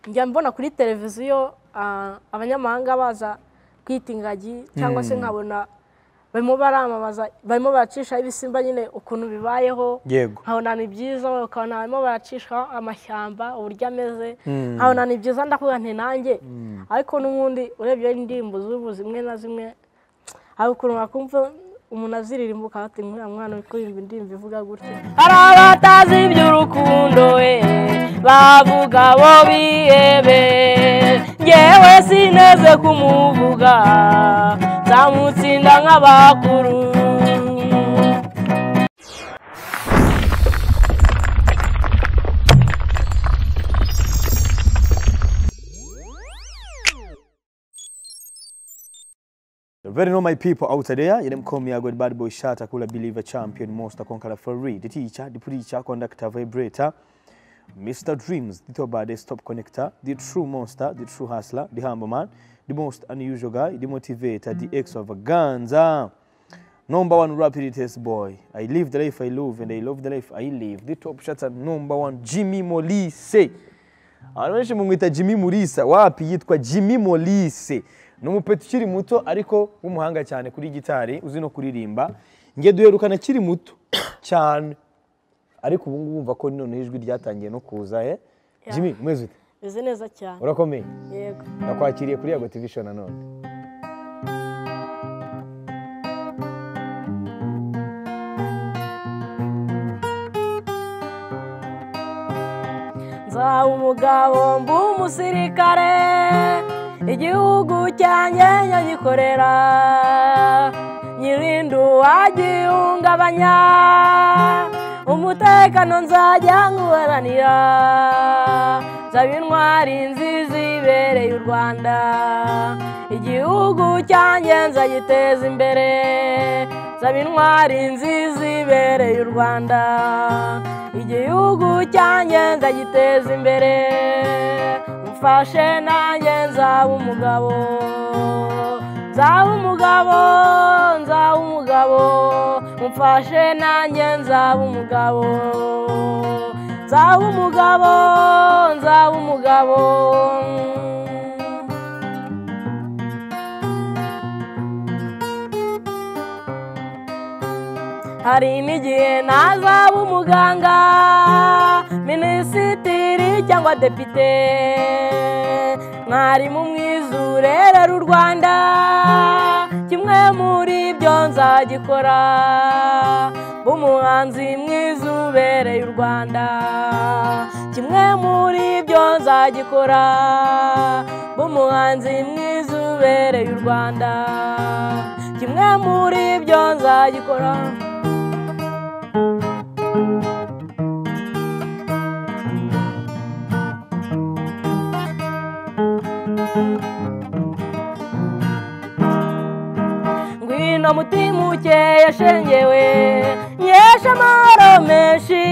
njya mbona kuri televiziyo ah, abanyamahanga baza kwita ingagi cyangwa se nkabona barimo baramamaza barimo baracishaho ibisimba nyine ukuntu bibayeho yego nkabona ni byiza ukabona barimo baracishaho amashyamba uburyo ameze nkabona ni byiza ndavuga nti nanjye ariko n'ubundi urebye indirimbo z'ubu zimwe na zimwe hari ukuntu wakumva umuntu aziririmba ukabati nk'uriya mwana uri kuririmba indirimbo ivuga gutya hari abatazi iby'urukundo we bavuga bo bihebe ngewe sineze kumuvuga nzamutsinda nk'abakuru Very normal people out there, you them call me a good bad boy shot, a cooler believer champion, monster conqueror for real, the teacher, the preacher, conductor, vibrator, Mr. Dreams, the top bad, the stop connector, the true monster, the true hustler, the humble man, the most unusual guy, the motivator, the extravaganza, number one rapid test boy. I live the life I love and I love the life I live. The top shot at number one, Jimmy Molise. abantu benshi mumwita jimmy murisa wapi yitwa jimmy molise ni umupeta ukiri muto ariko w'umuhanga cyane kuri gitari uzi no kuririmba nge duherukana akiri muto cyane ariko ubu ngubu wumva ko noneho ijwi ryatangiye no kuza he jimmy umeze ute bimeze neza cyane urakomeye yego nakwakiriye kuri yago tv show nanone nzaba umugabo mba umusirikare igihugu cyanjye nyagikorera nyirinde uwagihungabanya umutekano nzajya nkuharanira nzaba intwari nziza ibereye u rwanda igihugu cyanjye nzagiteza imbere nzaba intwari nziza ibereye u rwanda igihugu cyanjye nzagiteza imbere mfashe nanjye nzaba umugabo nzaba umugabo nzaba umugabo mfashe nanjye nzaba umugabo nzaba umugabo nzaba umugabo hari n'igihe nazaba umuganga minisitiri cyangwa depite mwarimu mwiza urerera u rwanda kimwe muri ibyo nzagikora umuhanzi mwiza ubereye u rwanda kimwe muri ibyo nzagikora umuhanzi mwiza ubereye u rwanda kimwe muri ibyo nzagikora ngwino mutima ukeye shengewe nyesha amahoro menshi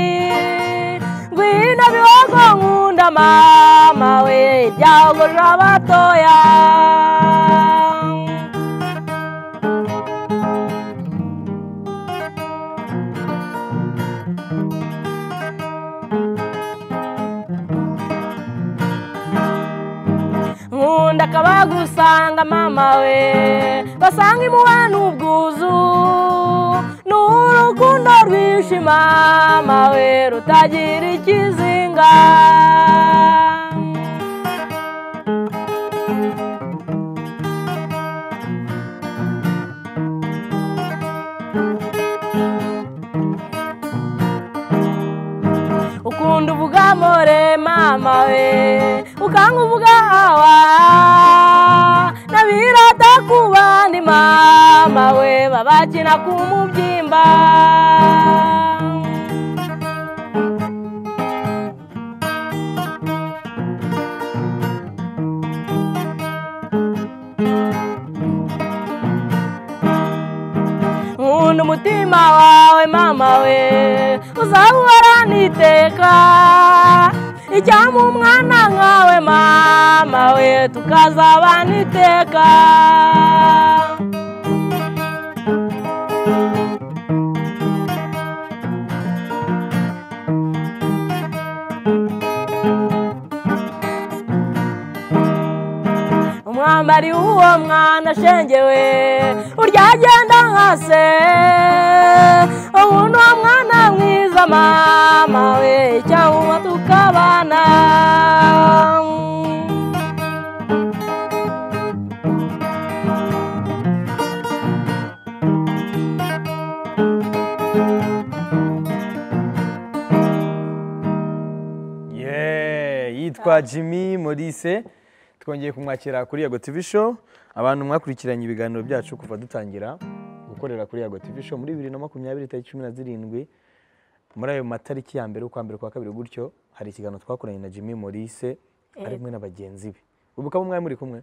ngwino bihogo nkunda mama we byagorora abatoya nkunda akabagusanga mama we basanga imuwe n'ubwuzu n'urukundo rwinshi mama we rutagira ikizinga ukunda uvuga more mama we ukanga uvuga awa nabirata ku bandi mama we babakina ku mubyimba nkunda umutima wawe mama we uzahorana iteka icyampa umwana nkawe mama we tukazabana iteka mwambari w'uwo mwana ashengewe urya agenda nka se ubu ni umwana mwiza mama we cyangwa tukabana Yeah, yitwa jimmy Maurice twongeye kumwakira kuri yago TV show abantu mwakurikiranye ibiganiro byacu kuva dutangira gukorera kuri yago TV show muri bibiri na makumyabiri tariki cumi na zirindwi muri ayo matariki ya mbere ukwa mbere kwa kabiri gutyo hari ikiganiro twakoranye na jimmy Maurice ari kumwe na bagenzi be ubu ukaba mwari muri kumwe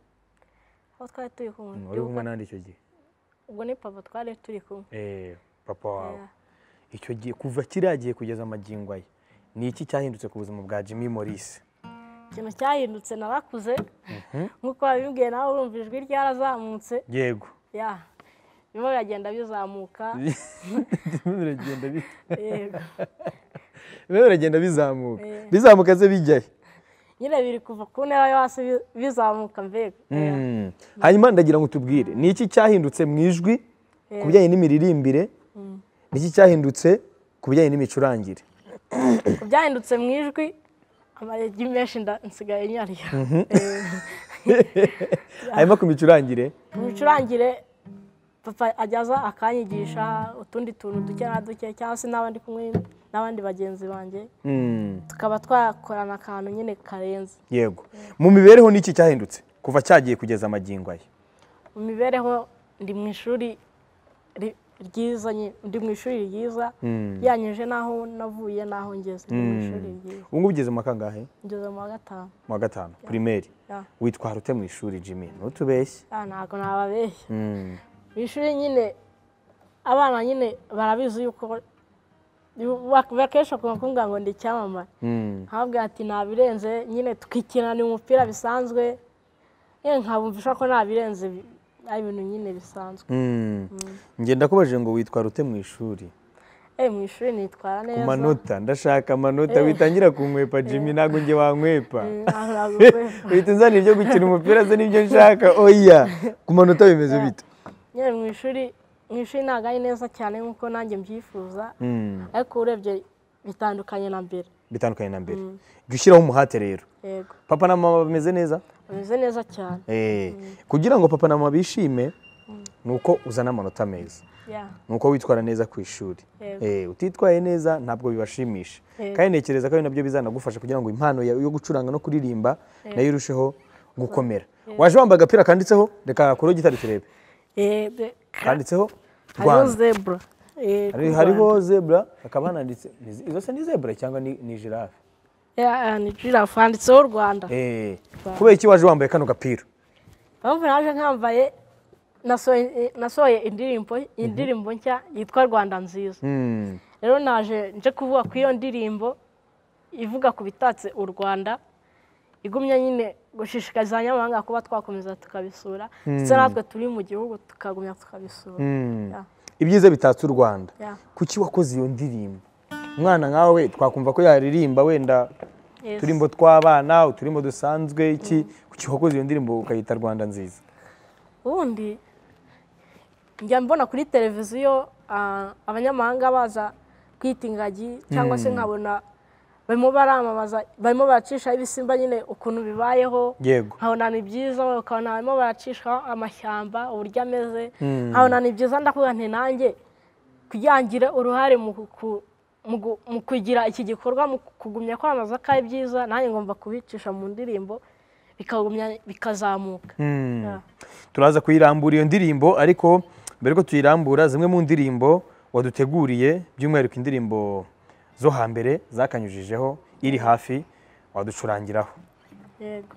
aho twari turi Mm, wari kumwe n'andi icyo gihe ubwo ni papa twari turi kumwe Eh, papa wawe icyo gihe kuva kiriya gihe kugeza amagingo aya ni iki cyahindutse ku buzima bwa jimmy Maurice ikintu cyahindutse narakuze nk'uko wabibwiye nawe urumva ijwi ryarazamutse yego ya birimo biragenda bizamuka Birimo biragenda bi- yego birimo biragenda bizamuka Eh. bizamuka ze bijyahe nyine biri kuva ku ntera yo hasi bi- bizamuka mbega Ya. Mm. hanyuma ndagira ngo tubwire ni iki cyahindutse mu ijwi ku bijyanye n'imiririmbire ni iki cyahindutse ku bijyanye n'imicurangire ku byahindutse mu ijwi amaregi menshi nda- nsigaye nyariya hanyuma ku micurangire mu micurangire papa ajyaza akanyigisha utundi tuntu duke na duke cyangwa se n'abandi kumwe n'abandi bagenzi banjye Mm. tukaba twakorana akantu nyine karenze yego mu mibereho ni iki cyahindutse kuva cyagiye kugeza amagingo aya mu mibereho ndi mu ishuri ri- ryiza nyine ndi mu ishuri ryiza yanyuje n'aho navuye n'aho ngeze ndi mu ishuri ryiza ubu ngubu ugeze mu wa kangahe ngeze mu wa gatanu mu wa gatanu pirimeri ya. witwara ute mu ishuri jimmy ntutubeshye Ah, ntabwo nababeshya Mm. mu ishuri nyine abana nyine barabizi yuko bakesha kumbwira ngo ndi icyamamare Mm. nkababwira ati nabirenze nyine tukikinana umupira bisanzwe yewe nkabumvisha ko nabirenze bi- ari ibintu nyine bisanzwe Mm. nge ndakubajije ngo witwara ute mu ishuri eh mu ishuri nitwara ku neza manota ndashaka amanota witangira kunkwepa jimmy ntabwo nge wankwepa Mm, ntabwo nagukweva. uhita unzanira ibyo gukina umupira ze n'ibyo nshaka oya ku manota bimeze bite nyine mu ishuri mu ishuri ntabwo ari neza cyane nk'uko nanjye mbyifuza Mm. ariko urebye bitandukanye na mbere bitandukanye na mbere jya ushyiraho umuhate rero yego papa na mama bameze neza bameze neza cyane Eh, kugira ngo papa na mama bishime ni uko uzana amanota meza ya ni uko witwara neza ku ishuri Yego. Eh, utitwaye neza ntabwo bibashimisha Yego. kandi ntekereza ko ari nabyo bizanagufasha kugira ngo impano ya- yo gucuranga no kuririmba nayo irusheho gukomera waje wambaye agapira kanditseho reka kureho gitari turebe Eh, kanditseho hariho rwanda zebura eh, Hari- ku hariho zebra hakaba hananditse ni- izo se ni zebra cyangwa ni ni giraffe Rwanda. Eh, eh, ni jirafu handitseho rwanda Eh, kubera iki waje wambaye kano gapira mpamvu naje nkambaye nasohoye- nasohoye indirimbo indirimbo nshya yitwa rwanda nziza Hmm, rero naje nje kuvuga ku iyo ndirimbo ivuga ku bitatse u rwanda igumya nyine gushishikariza abanyamahanga kuba twakomeza tukabisura ndetse natwe turi mu gihugu tukagumya tukabisura hmm. Ya. ibyiza bitatse u rwanda Ya. kuki wakoze iyo ndirimbo umwana nkawe twakumva ko yaririmba wenda Yes. uturimbo tw'abana uturimbo dusanzwe iki kuki wakoze iyo ndirimbo ukayita rwanda nziza ubundi njya mbona kuri televiziyo ah, abanyamahanga baza kwita ingagi cyangwa se nkabona barimo baramamaza barimo baracishaho ibisimba nyine ukuntu bibayeho yego nkabona ni byiza ukabona barimo baracishaho amashyamba uburyo ameze nkabona ni byiza ndavuga nti nanjye kuyangire uruhare mu ku- mu gu- mu kugira iki gikorwa mu kugumya kwamamaza ko ari byiza nanjye ngomba kubicisha mu ndirimbo bikagumya bikazamuka Hmm. Ya. turaza kuyirambura iyo ndirimbo ariko mbere ko tuyirambura zimwe mu ndirimbo waduteguriye by'umwihariko indirimbo zo hambere zakanyujijeho iri hafi waducurangiraho yego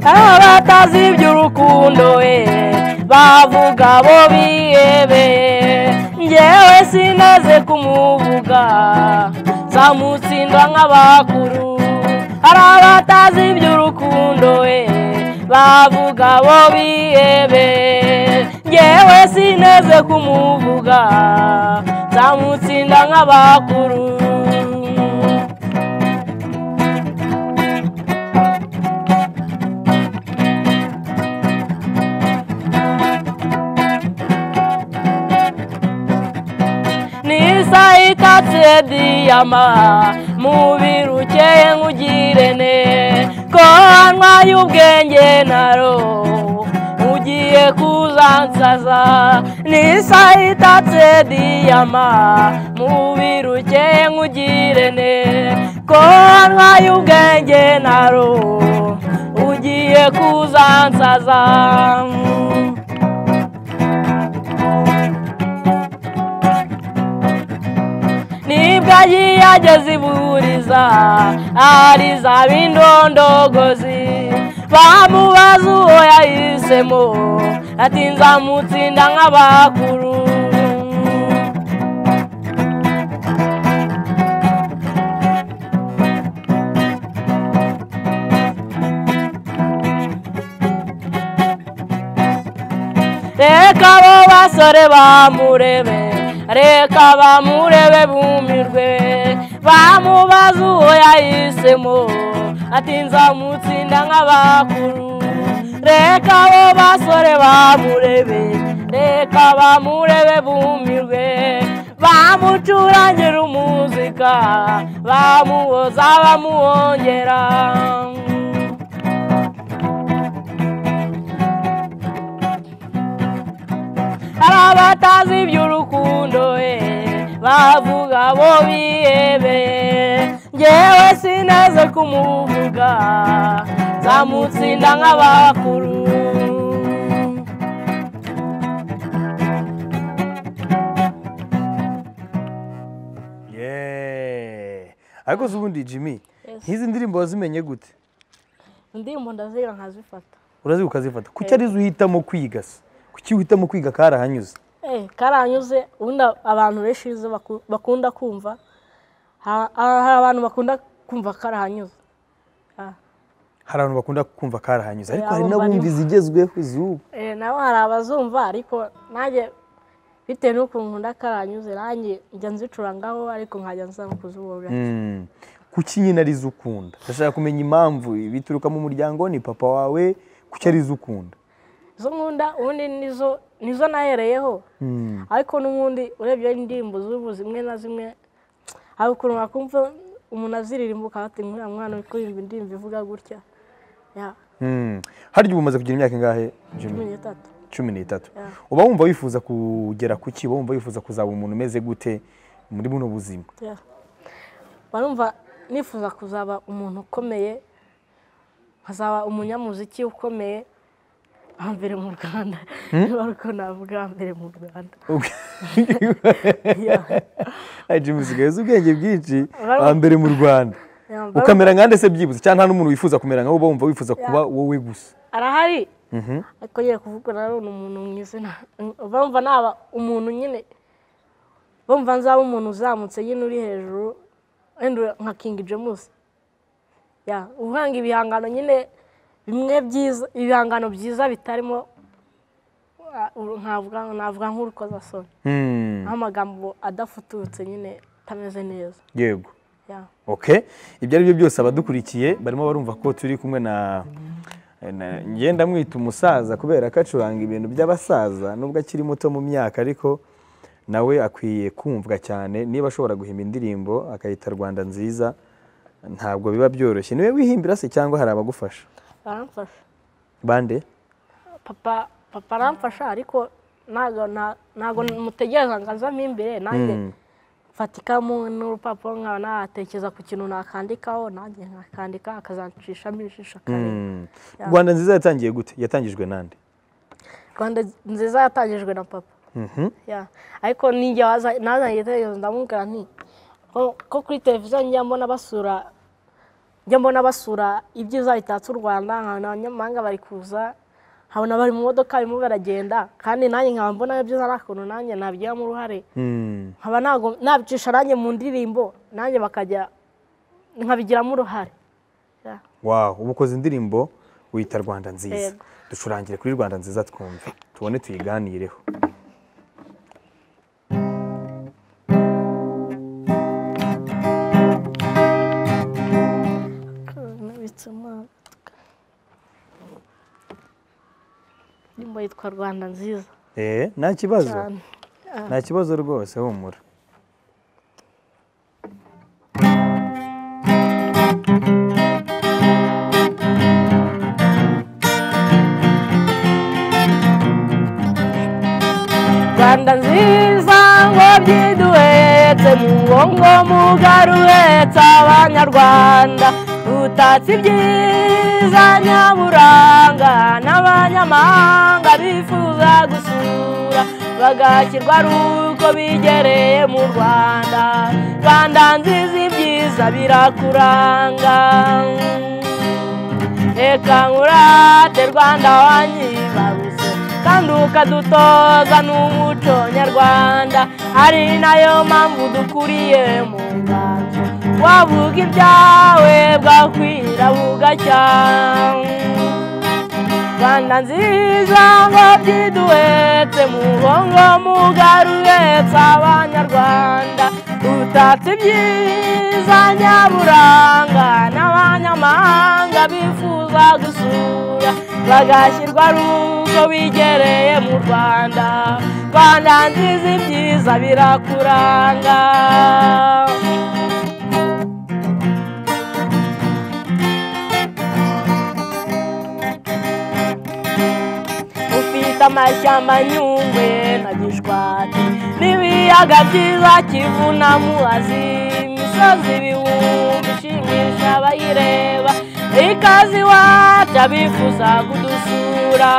abatazi iby'urukundo we bavuga bo bihebe ngewe sinaze kumuvuga bamutsindwa nk'abakuru hari abatazi iby'urukundo we bavuga bo bihebe ngewe sineze kumuvuga nzamutsinda nk'abakuru nisa itatse diyama mubiri ukeye nk'ugirene ko wanwaye ubwenge naro ugiye kuzansaza nisa itatse diyama mubiri ukeye nk'ugirene ko wanwaye ubwenge naro ugiye kuzansaza nibwo agiye ageze iburiza ariza b'indondogozi bamubaza uwo yahisemo ati nzamutsinda nk'abakuru reka abo basore bamurebe reka bamurebe bumirwe bamubaza uwo yahisemo ati nzamutsinda nk'abakuru reka abo basore bamurebe reka bamurebe bumirwe bamucurangira umuzika bamuhoza bamuhongera hari abatazi iby'urukundo we bavuga bo bihebe ngewe sineze kumuvuga nzamutsinda nk'abakuru Yeah. ariko se ubundi jimmy nk'izi ndirimbo wazimenye gute indirimbo ndaziga nkazifata urazi ukazifata kuki arizo uhitamo kwiga se kuki uhitamo kwiga karahanyuze Eh, karanyuze ubundi abantu benshi bize baku- bakunda kumva Ha- ha- hari abantu bakunda kumva karahanyuze Ah, hari abantu bakunda kumva karahanyuze ariko Eh, hari abo n'abumva barimo. izigezweho z'ubu eh, nabo hari abazumva ariko nanjye bitewe n'uko nkunda karanyuze nanjye njya nzicurangaho ariko nkajya nza kuzibura Mm. kuki nyine arizo ukunda ndashaka kumenya impamvu bituruka mu muryango ni papa wawe kuki arizo ukunda izo nkunda ubundi nizo nizo nahereyeho Mm. ariko n'ubundi urebye indirimbo z'ubu zimwe na zimwe hari ukuntu wakumva umuntu aziririmba ukaba ati nkuriya mwana uri kuririmba indirimbo ivuga gutya ya Mm. harya ubu umaze kugira imyaka ingahe Jimmy? cumi n'itatu cumi n'itatu Yeah. uba wumva wifuza kugera ku ki uba wumva wifuza kuzaba umuntu umeze gute muri buno buzima Ya. barumva nifuza kuzaba umuntu ukomeye nkazaba umunyamuziki ukomeye wa mbere mu rwanda niba ari uko navuga wa mbere mu rwanda Ya. jimi usigaye uzi ubwenge bwinshi Barumva- hambere mu rwanda Ya, barumva- ukamera nka ndetse byibuze cyangwa nta n'umuntu wifuza kumera nkawe uba wumva wifuza kuba wowe gusa arahari Mhm. ariko yeye kuvuga nanone umuntu mu izina bumva naba umuntu nyine bumva nzaba umuntu uzamutse nyine uri hejuru wenda nka kingi jemusi ya uhanga ibihangano nyine bimwe byiza ibihangano byiza bitarimo ah, uru- nkavuga navuga nk'urukozasoni Hmm, nk'amagambo adafututse nyine atameze neza yego ya okay ibyo ari byo byose abadukurikiye barimo barumva ko turi kumwe na na- ngenda mwita umusaza kubera ko acuranga ibintu by'abasaza nubwo akiri muto mu myaka ariko nawe akwiye kumvwa cyane niba ashobora guhimba indirimbo akayita rwanda nziza ntabwo biba byoroshye niwe wihimbira se cyangwa hari abagufasha baramfasha bande papa papa aramfasha ariko ntago na- ntago mutegereza ngo azamo imbere nanjye Mm. fatikamo n'urupapuro nkaba natekereza ku kintu nakandikaho nanjye nakandika akazanshishamo ijisho kare Hmm. rwanda nziza yatangiye gute yatangijwe nande rwanda nziza yatangijwe na papa Mhm. Ya. ariko ninjye waza- nazanye igitekerezo ndamubwira nti ko ko kuri televiziyo njya mbona basura njya mbona basura ibyiza bitatse u rwanda nkabona abanyamahanga bari kuza nkabona bari mu modoka barimo baragenda kandi nanjye nkaba mbona byiza n'akuntu nanjye nabigiramo uruhare Mm. nkaba ntago- nabicisha nanjye mu ndirimbo nanjye bakajya nkabigiramo uruhare Yeah. wow ubu ukoze indirimbo wita rwanda nziza Yego. ducurangire kuri rwanda nziza twumve tubone tuyiganireho indirimbo yitwa rwanda nziza Eh, nta kibazo cyane nta kibazo rwose humura rwanda nziza ngo byiduhetse mu ngo mugari uhetse abanyarwanda utatse ibyiza nyaburanga n'abanyamahanga bifuza gusura bagakirwa ari uko bigereye mu rwanda rwanda nziza ibyiza birakuranga reka nkurate rwanda wanyibarutse kandi ukadutoza n'umuco nyarwanda ari nayo mpamvu dukuriye mu nganzo wavuga ibyawe bwakwira bugacya rwanda nziza ngo byiduhetse mu bongo mugari uhetse abanyarwanda utatse ibyiza nyaburanga n'abanyamahanga bifuza gusura bagashyirwa ari uko bigereye mu rwanda rwanda nziza ibyiza birakuranga ufite amashyamba nyungwe na gishwati n'ibiyaga byiza kivu na muhazi imisozi ibihumbi ishimisha abayireba ikaze iwacu abifuza kudusura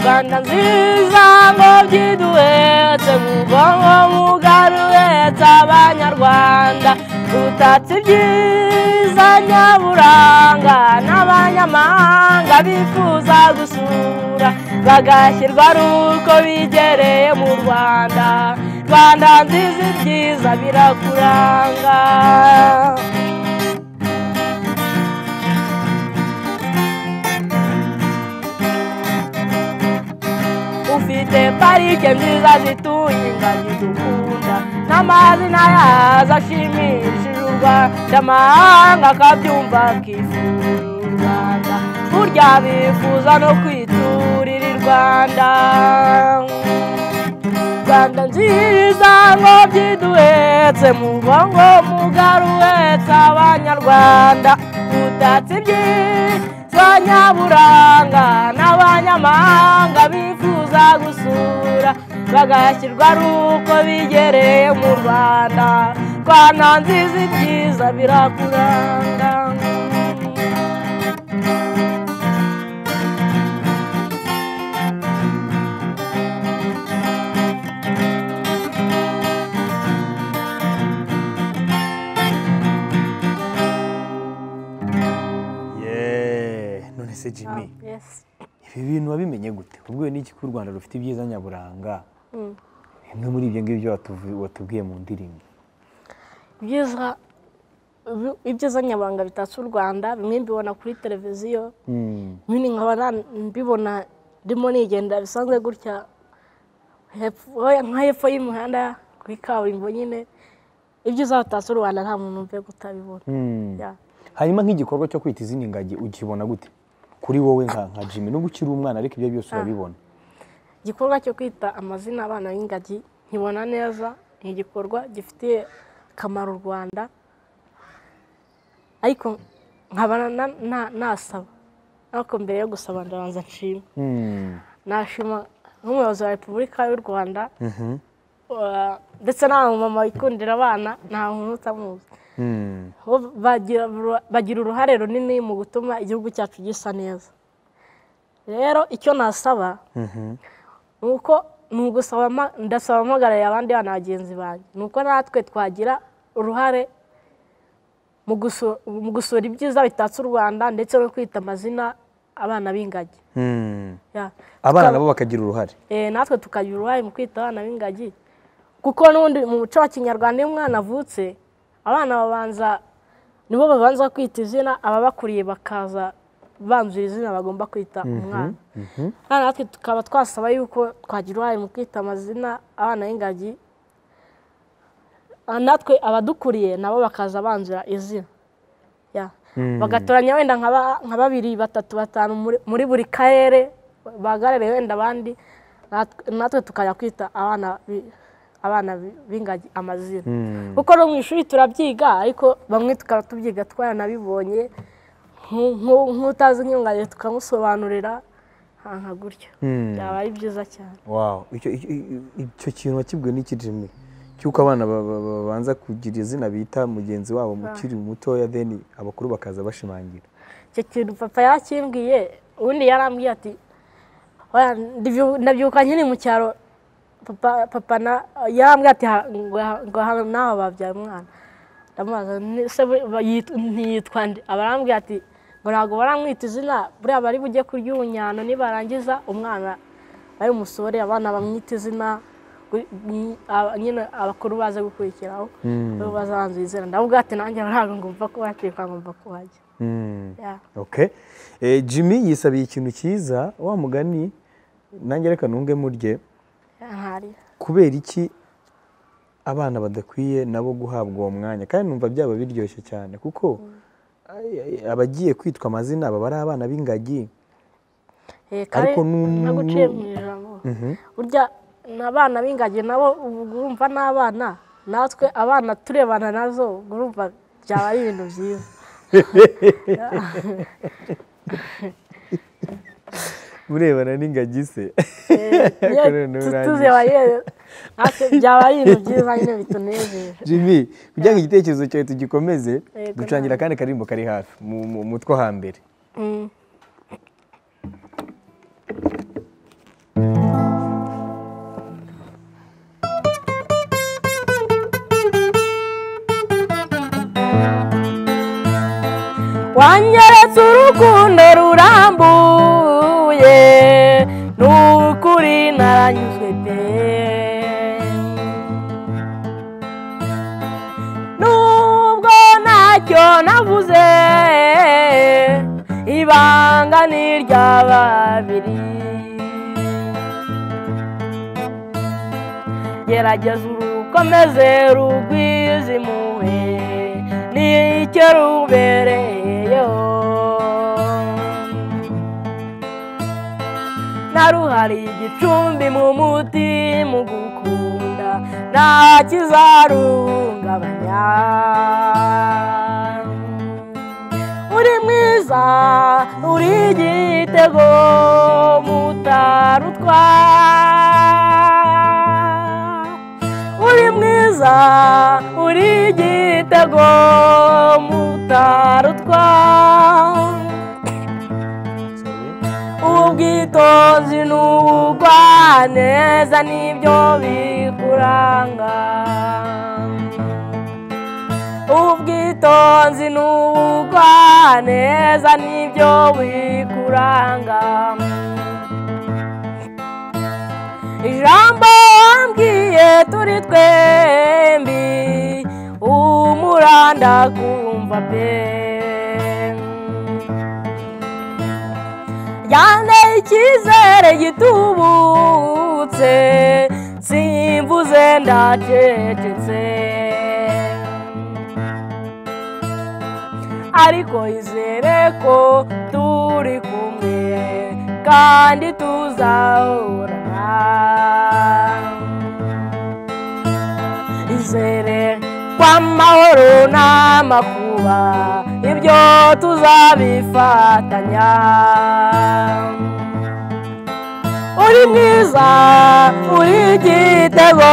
rwanda nziza ngo byiduhetse mu bwonko mugari uhetse abanyarwanda utatse ibyiza nyaburanga n'abanyamahanga bifuza gusura bagashyirwa ari uko bigereye mu rwanda rwanda nziza ibyiza birakuranga ufite parike nziza zituye ingagi dukunda n'amazina yazo ashimishije u rwanda amahanga akabyumva akifurira u rwanda burya bifuza no kwiturira i rwanda rwanda nziza ngo byiduhetse mu bongo mugari uhetse abanyarwanda utatse ibyiza nyaburanga n'abanyamahanga bifuza gusura bagashyirwa ari uko bigereye mu rwanda rwanda nziza ibyiza birakuranga Yeah. none se jimmy ibi bintu wabimenye gute ubwo n'iki ko u rwanda rufite ibyiza nyaburanga bimwe muri ibyo ngibyo watuvu- watubwiye mu ndirimbo ibyiza ibyiza nyaburanga bitatse u rwanda bimwe mbibona kuri televiziyo Mm. nyine nkaba na- mbibona ndimo nigenda bisanzwe gutya hepfo- oya, nka hepfo y'umuhanda kuri kaburimbo nyine ibyiza bitatse u rwanda nta muntu mve kutabibona Mm. Yeah. hanyuma nk'igikorwa cyo kwita izina ingagi ukibona gute kuri wowe nka nka jimmy nubwo ukiri umwana ariko ibyo byose urabibona igikorwa cyo kwita amazina abana b'ingagi nkibona neza ni igikorwa gifitiye akamaro u rwanda ariko nkaba na- na- nasaba ariko mbere yo gusaba ndabanza nshima Mm. nashima nk'umuyobozi wa repubulika y'u rwanda Uh, ndetse n'abamama bikundira abana nta muntu utamuzi Mm. bo bagira uru- bagira uruhare runini mu gutuma igihugu cyacu gisa neza rero icyo nasaba Mhm. ni uko ni ugusaba ama- ndasaba mpagarariye abandi bana bagenzi banjye ni uko natwe twagira uruhare mu gusu- mu gusura ibyiza bitatse u rwanda ndetse no kwita amazina abana b'ingagi Mm. Yeah. abana Tukaba- nabo bakagira uruhare Eh, natwe tukagira uruhare mu kwita abana b'ingagi kuko n'ubundi mu muco wa kinyarwanda iyo umwana avutse abana babanza nibo babanza kwita izina ababakuriye bakaza banzura izina bagomba kwita umwana Hano natwe tukaba twasaba yuko twagira uruhare mu kwita amazina abana b'ingagi Ah, natwe abadukuriye nabo bakaza banzura izina Yeah. bagatoranya wenda nka ba- nka babiri batatu batanu muri- muri buri karere bahagarare wenda abandi Nat- natwe tukajya kwita abana bi- abana bi- b'ingagi amazina kuko no mu ishuri turabyiga ariko bamwe tukaba tubyiga twaranabibonye Nku- nku- nk'utazi nk'ingagi tukamusobanurira nka gutyo Mm. byaba ari byiza cyane wow icyo icyo- icyo kintu wakibwiwe n'iki Jimmy cy'uko abana ba- ba- ba- babanza kugira izina bita mugenzi wabo mukiri mutoya then abakuru bakaza bashimangira icyo kintu papa yakimbwiye ubundi yarambwiye ati "Oya, ndabyu- ndabyuka nkiri mu cyaro papa papa na- yarambwiye ati "Ha- ngo ha- ngo hano nawe babyaye umwana ndamubaza "Ni- se buri- ba- yit- ntiyitwa nde aba arambwiye ati ngo ntabwo baramwita izina buriya bari bujye kurya ubunyano nibarangiza umwana ari umusore abana bamwita izina gu- nyi- aba- nyine abakuru baze gukurikiraho bo bazabanza izina ndavuga ati nanjye ntabwo ngomba kuhacika ngomba kuhajya Mm. Yeah. okay Eh, Jimmy yisabiye ikintu cyiza wa mugani nanjye reka nunge murye ntari kubera iki abana badakwiye nabo guhabwa uwo mwanya kandi numva byaba biryoshye cyane kuko ay- ay- abagiye kwitwa amazina baba ari abana b'ingagi Ariko ariko nu- naguciye mu ijambo burya n'abana b'ingagi nabo ubu urumva n'abana natwe abana turebana nazo urumva byaba ari ibintu byiza urebana n'ingagi se Iyo Kuri ubu tu- nurangiye. tuzeba yewe natwe byaba ari ibintu byiza nyine bitunejeje jimmy kugira ngo igitekerezo cyawe tugikomeze Yego, ducangira akandi karirimbo kari hafi mu mu- mu two hambere Mm. wanyeretse urukundo rurambuye n'ukuri naranyuzwe pe nubwo ntacyo navuze ibanga ni irya babiri gerageza urukomeze rugwize impuhwe nicyo rubereyeyo naruhari igicumbi mu muti mu gukunda nta kizarungabanya uri mwiza uri igitego mutarutwara uri mwiza uri igitego mutarutwara ubwitonzi n'ubugwaneza nibyo bikuranga ubwitonzi n'ubugwaneza nibyo bikuranga ijambo wambwiye turi twembi umuranda kumva pe yanteye icyizere gitubutse simvuze ndacecetse ariko izere ko turi kumwe kandi tuzahorana izere kw'amahoro n'amakuba ibyo tuzabifatanya uri mwiza uri igitego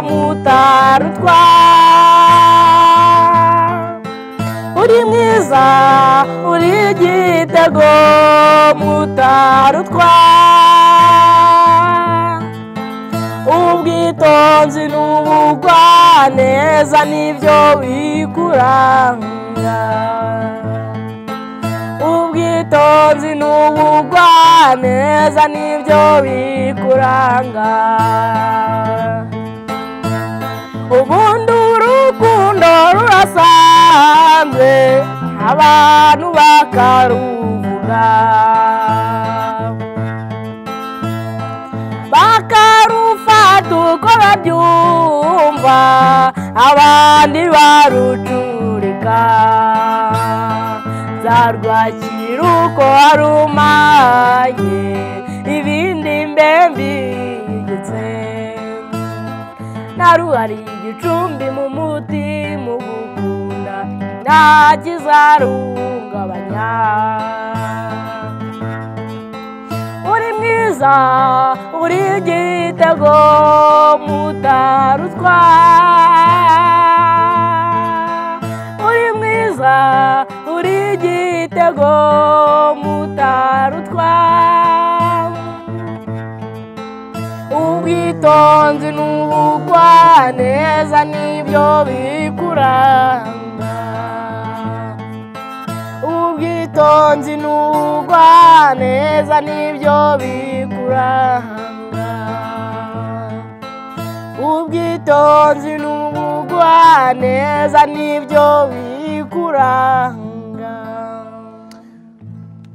mutarutwa uri mwiza uri igitego mutarutwa ubwitonzi n'ubugwaneza nibyo bikuranga ubwitonzi ubutunzi n'ubugwa neza nibyo bikuranga ubundi urukundo rurasanze abantu bakaruvuga bakarufata uko babyumva abandi barucurika zarwakira uko warumaye ibindi mbembigetse naruhari igicumbi mu muti mu gukunda nta kizarungabanya uri mwiza uri igitego mutarutwa uri mwiza uri igitego mutarutwa ubwitonzi n'ubugwa neza nibyo bikuranga ubwitonzi n'ubugwa neza nibyo bikuranga ubwitonzi n'ubugwa neza nibyo bikuranga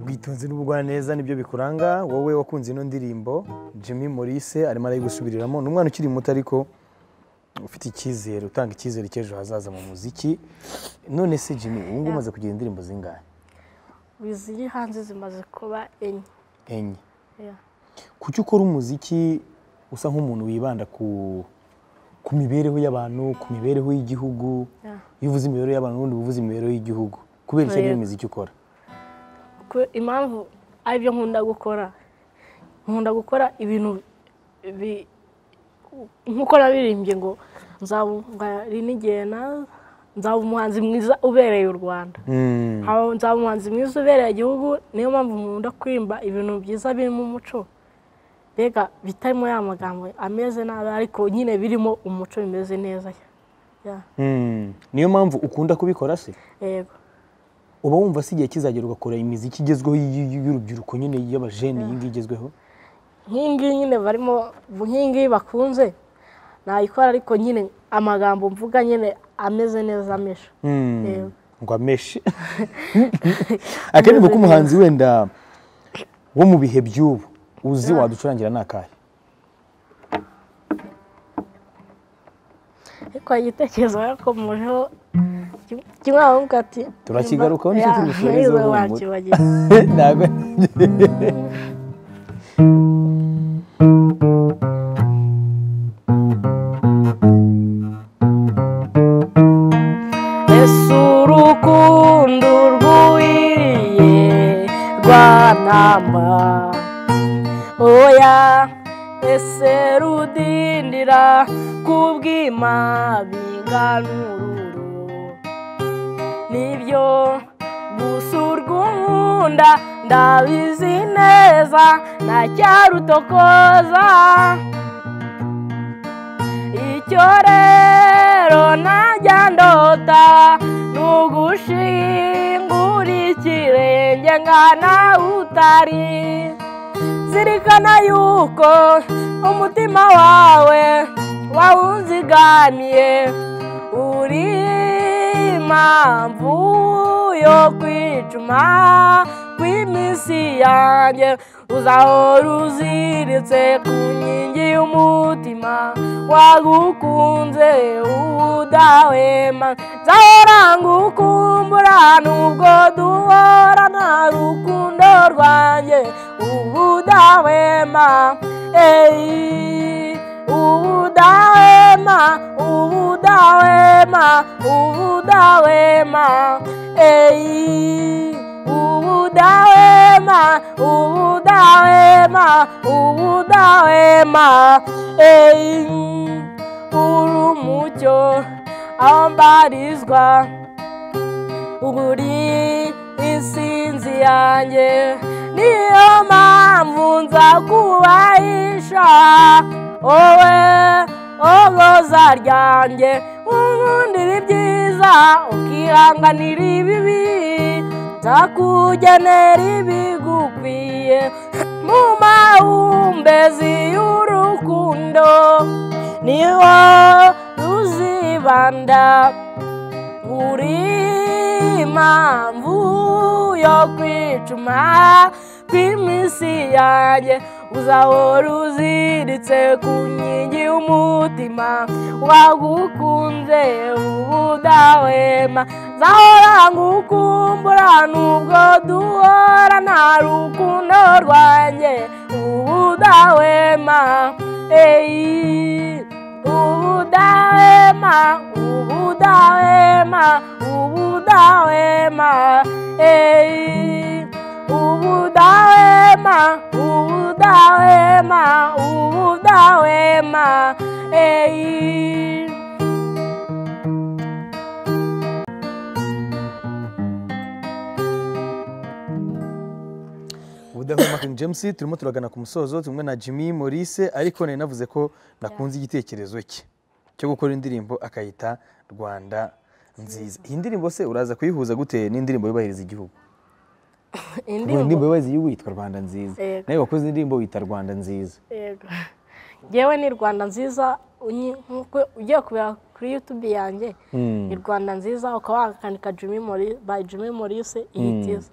ubwitonzi n'ubugwaneza nibyo bikuranga wowe wakunze ino ndirimbo jimmy Maurice arimo arayigusubiriramo ni umwana ukiri muto ariko ufite icyizere utanga icyizere cy'ejo hazaza mu muziki none se jimmy ubu ngubu umaze kugira indirimbo zingahe iziri hanze zimaze kuba enye enye Yeah. kuki ukora umuziki usa nk'umuntu wibanda ku ku mibereho y'abantu ku mibereho y'igihugu Yeah. iyo uvuze imibereho y'abantu ubundi uba uvuze imibereho y'igihugu kubera iki ari Yego. imiziki ukora Ku- impamvu ari byo nkunda gukora nkunda gukora ibintu bi- nk'uko nabirimbye ngo nzaba ngari n'igihe na- nzaba umuhanzi mwiza ubereye u rwanda Mm. Aho nzaba umuhanzi mwiza ubereye igihugu niyo mpamvu nkunda kwimba ibintu byiza birimo umuco mbega bitarimo ya magambo ameze nabi ariko nyine birimo umuco bimeze neza Ya, Mm. niyo mpamvu ukunda kubikora se yego uba wumva se igihe kizagera ugakora imiziki igezweho y- y- y'urubyiruko nyine y'abajene iyi ngiyi igezweho nk'ingiyi nyine barimo nk'ingiyi bakunze nayikora ariko nyine amagambo mvuga nyine ameze neza amesha Mm. Yego. ngo ameshe akenshi ko umuhanzi wenda wo mu bihe by'ubu uzi waducurangira ni akahe ariko igitekerezo yakomojeho kimwe avuga ati Turakigarukaho, nicyo Ya, tugishoreza nizo ubuhumuro." wakibagiwe. ntabwo ese urukundo rwuhiriye rwantamba oya ese rudindira kubwima binganururu nibyo gusurwa umunda ndabizi neza nacyarutokoza icyo rero najya ndota ni ugushingura ikirenge nkana utari zirikana yuko umutima wawe wawuzigamiye uri impamvu yo kwicuma kw'iminsi yanjye uzahora uziritse ku nkingi y'umutima wagukunze udahwema nzahora ngukumbura nubwo duhora nta rukundo rwanjye ubudahwema eyi ubudahwema ubudahwema ubudahwema eyi ubudahwema ubudahwema ubudahwema eyi uri umucyo aho mbarizwa uri isinzi yanjye niyo mpamvu nza kubahisha wowe ogoza ryanjye ukundira ibyiza ukihanganira ibibi nzakugenera ibigukwiye mu mahumbezi y'urukundo niho ruzibanda uri impamvu yo kwicuma kw'iminsi yanjye uzahora uziritse ku nkingi y'umutima wagukunze ubudahwema nzahora ngukumbura nubwo duhora nta rukundo rwanjye ubudahwema eyi ubudahwema ubudahwema ubudahwema eyi ubudahwema ubudahwema ubudahwema eyi ubudahwema King James turimo turagana ku musozo tumwe na Jimmy Maurice ariko nari navuze ko nakunze igitekerezo cye cyo gukora indirimbo akayita Rwanda nziza iyi ndirimbo se uraza kuyihuza gute n'indirimbo yubahiriza igihugu indirimbo indirimbo yubahiriza igihugu yitwa rwanda nziza Yego. nawe wakoze indirimbo wita rwanda nziza yego yewe ni rwanda nziza unyi- nk'uko ugiye kubera kuri yutube yanjye ni rwanda nziza ukaba wakandika jimmy Mori- by jimmy morisi ihitiza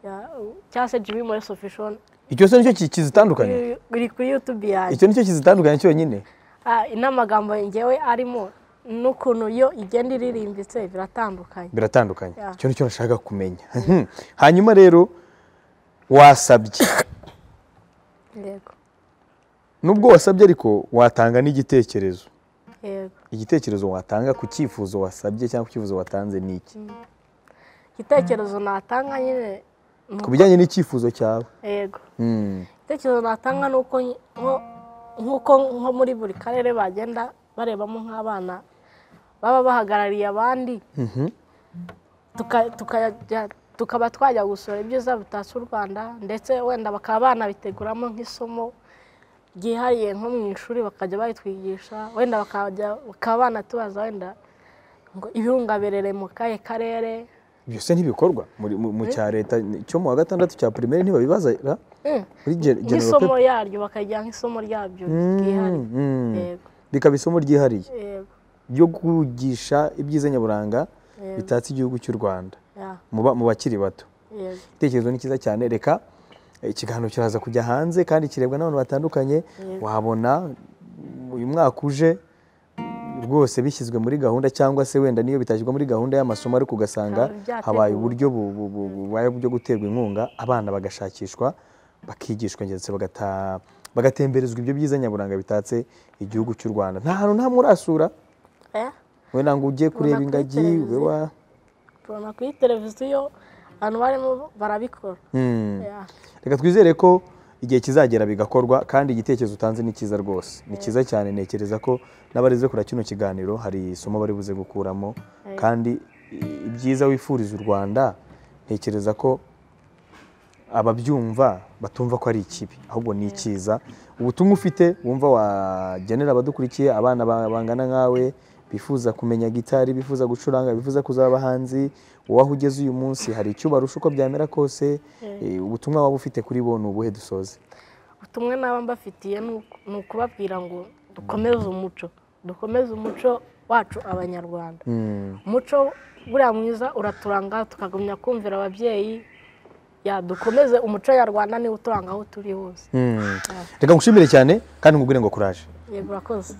Ya, u- cyangwa se jimmy morisi official icyo se nicyo ki- kizitandukanya biri biri kuri yutube yanjye icyo nicyo kizitandukanya cyonyine Ah, n'amagambo ngewe arimo n'ukuntu yo igenda iririmbitse biratandukanye biratandukanye Yeah. icyo nicyo nashaka kumenya hanyuma rero wasabye yego nubwo wasabye ariko watanga n'igitekerezo yego igitekerezo watanga ku cyifuzo wasabye cyangwa ku cyifuzo watanze ni iki igitekerezo natanga nyine ni ku bijyanye n'icyifuzo cyawe yego Mm. igitekerezo natanga ni uko nyi- nko- nk'uko nko muri buri karere bagenda barebamo nk'abana baba bahagarariye abandi tuka- tukajya- tukaba twajya gusura ibyiza bitatse u rwanda ndetse wenda bakaba banabiteguramo nk'isomo ryihariye nko mu ishuri bakajya bayitwigisha wenda bakajya- bakaba banatubaza wenda ngo ibirungaberere mu kahe karere ibyo se ntibikorwa muri- mu- mu cya leta cyo mu wa gatandatu cya primaire ntibabibaza ra? Mm. muri gen- general nk'isomo paper? yaryo bakajya nk'isomo ryabyo Mm, ryihariye mm. yego bikaba isomo ryihariye yego ryo kwigisha ibyiza nyaburanga Yego. bitatse igihugu cy'u rwanda ya mu ba- mu bakiri bato yego igitekerezo ni cyiza cyane reka eh, ikiganiro kiraza kujya hanze kandi kirebwa n'abantu batandukanye wabona mm, uyu mwaka uje mm, rwose bishyizwe muri gahunda cyangwa se wenda niyo bitashyirwa muri gahunda y'amasomo ariko ugasanga Hari ibyateguwe. habaye uburyo bu- bu- bu- bubaye bwo guterwa inkunga abana bagashakishwa bakigishwa ndetse bagata- bagatemberezwa ibyo byiza nyaburanga bitatse igihugu cy'u rwanda nta hantu nta murasura Eh, wenda ngo ujye kureba kuri ingagi ube televiziyo. wa- tubona kuri televiziyo abantu barimo barabikora Mm. Ya, reka twizere ko igihe kizagera bigakorwa kandi igitekerezo utanze ni cyiza rwose ni cyiza cyane ntekereza ko n'abarize kuri kino kiganiro hari isomo bari buze gukuramo kandi i- ibyiza wifuriza u rwanda ntekereza ko ababyumva batumva ko ari ikibi ahubwo ni icyiza ubutumwa ufite wumva wagenera abadukurikiye abana ba- bangana nkawe bifuza kumenya gitari bifuza gucuranga bifuza kuzaba abahanzi wowe aho ugeze uyu munsi hari icyo ubarusha uko byamera kose eh, ubutumwa waba ufite kuri bo ni ubuhe dusoze ubutumwa naba mbafitiye ni uku- ni ukubabwira ngo dukomeze umuco dukomeze umuco wacu abanyarwanda umuco buriya mwiza uraturanga tukagumya kumvira ababyeyi ya dukomeze umuco nyarwanda niwo uturanga aho turi hose reka ngushimire cyane kandi nkubwire ngo kuraje yego urakoze